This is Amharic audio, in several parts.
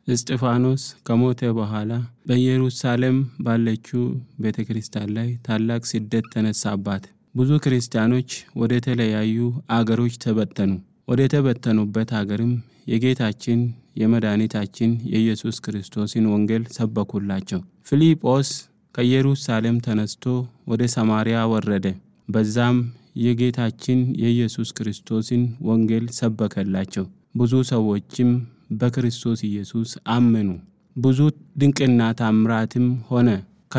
እስጢፋኖስ ከሞተ በኋላ በኢየሩሳሌም ባለችው ቤተ ክርስቲያን ላይ ታላቅ ስደት ተነሳባት። ብዙ ክርስቲያኖች ወደ ተለያዩ አገሮች ተበተኑ። ወደ ተበተኑበት አገርም የጌታችን የመድኃኒታችን የኢየሱስ ክርስቶስን ወንጌል ሰበኩላቸው። ፊልጶስ ከኢየሩሳሌም ተነስቶ ወደ ሰማርያ ወረደ። በዛም የጌታችን የኢየሱስ ክርስቶስን ወንጌል ሰበከላቸው። ብዙ ሰዎችም በክርስቶስ ኢየሱስ አመኑ። ብዙ ድንቅና ታምራትም ሆነ።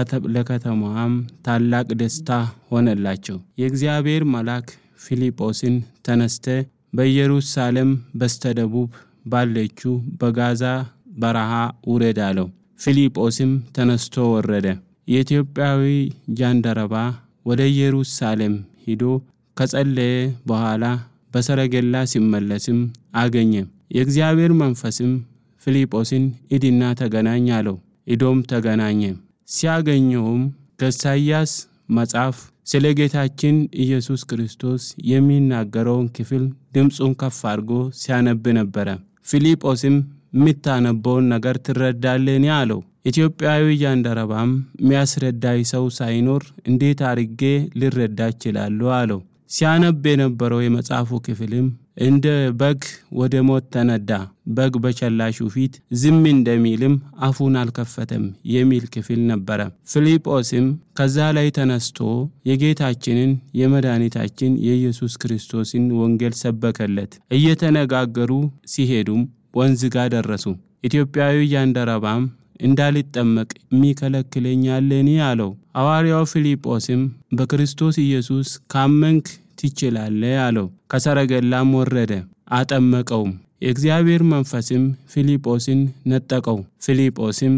ለከተማዋም ታላቅ ደስታ ሆነላቸው። የእግዚአብሔር መልአክ ፊልጶስን ተነስተ በኢየሩሳሌም በስተደቡብ ባለችው በጋዛ በረሃ ውረድ አለው። ፊልጶስም ተነስቶ ወረደ። የኢትዮጵያዊ ጃንደረባ ወደ ኢየሩሳሌም ሂዶ ከጸለየ በኋላ በሰረገላ ሲመለስም አገኘ። የእግዚአብሔር መንፈስም ፊልጶስን ሂድና ተገናኝ አለው። ሂዶም ተገናኘ። ሲያገኘውም ከኢሳይያስ መጽሐፍ ስለ ጌታችን ኢየሱስ ክርስቶስ የሚናገረውን ክፍል ድምፁን ከፍ አድርጎ ሲያነብ ነበረ። ፊልጶስም የምታነበውን ነገር ትረዳለኒ? አለው። ኢትዮጵያዊ ጃንደረባም የሚያስረዳኝ ሰው ሳይኖር እንዴት አርጌ ልረዳ እችላለሁ? አለው። ሲያነብ የነበረው የመጽሐፉ ክፍልም እንደ በግ ወደ ሞት ተነዳ፣ በግ በሸላሹ ፊት ዝም እንደሚልም አፉን አልከፈተም የሚል ክፍል ነበረ። ፊልጶስም ከዛ ላይ ተነስቶ የጌታችንን የመድኃኒታችን የኢየሱስ ክርስቶስን ወንጌል ሰበከለት። እየተነጋገሩ ሲሄዱም ወንዝ ጋር ደረሱ። ኢትዮጵያዊ ጃንደረባም እንዳልጠመቅ የሚከለክለኛለን አለው። ሐዋርያው ፊልጶስም በክርስቶስ ኢየሱስ ካመንክ ትችላለህ አለው። ከሰረገላም ወረደ፣ አጠመቀውም። የእግዚአብሔር መንፈስም ፊልጶስን ነጠቀው። ፊልጶስም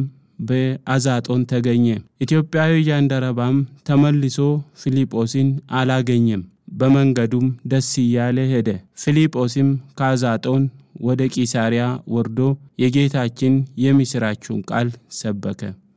በአዛጦን ተገኘ። ኢትዮጵያዊ ጃንደረባም ተመልሶ ፊልጶስን አላገኘም። በመንገዱም ደስ እያለ ሄደ። ፊልጶስም ከአዛጦን ወደ ቂሳሪያ ወርዶ የጌታችን የምሥራቹን ቃል ሰበከ።